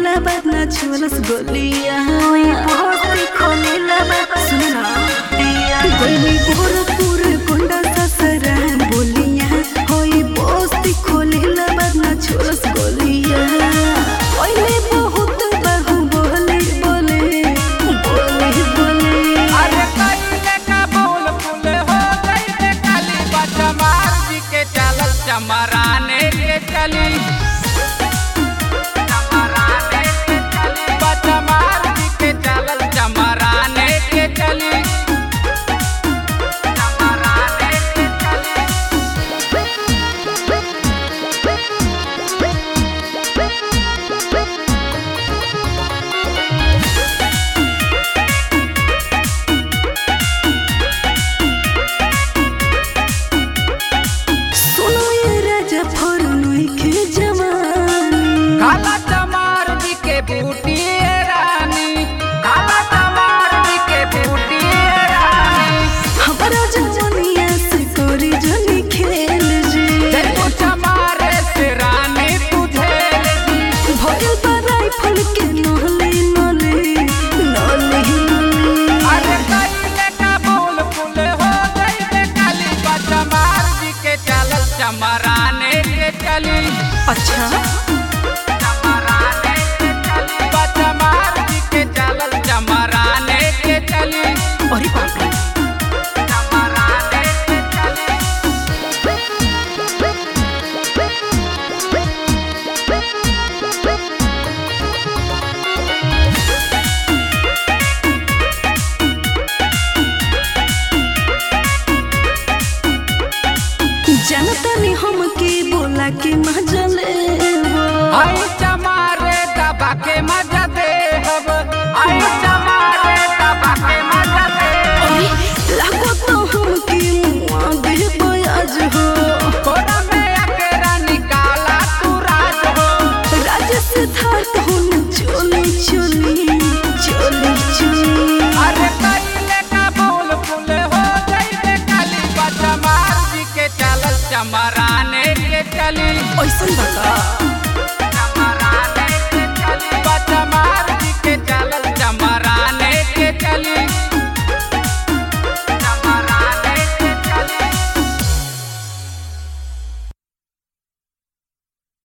खोलेला बात ना छोलस गोलिया बस्ती खोलेला बात सुना गोली गोरखपुर कोंडा ससरा बोलिया होई बस्ती खोलेला बात ना छोलस गोलिया ओइले बहुत बहु बोले बोले बोले बोले अरे कइले का बोल फुल हो गइले काली बचमार जी के चलल चमराने के चली चमराने के चली बचमार जी के चलल चमराने के चली चमराने के चली सुनो ये राजा फरनोई के जवानी काला चमार जी के बूटी ए रानी काला चमार जी के बूटी ए रानी हमारा जवानिया से कोरी जनी खेल जी देखो चमारे से रानी तुझे भोगल पर राइफल के नहले नले नले नले अरे कइले का बोल फुल हो गइले काली बचमार जी के चलल चमराने के चली अच्छा चमराने के चली बचमार जी के चलल चमराने के चली अरे बाप रे चमराने के चली जनता ने हमके बोला के मजले आई चमारे दबा के मजा दे हब आई चमारे दबा के मजा दे लागो तो हमके मुआ दे बयाज हो कोरा में अकेरा निकाला तू राज हो राजा से धार होन चोली चोली चोली चोली अरे कइले का बोल फुल हो गइले काली बचमार जी के चलल चमराने के चली ऐसन बता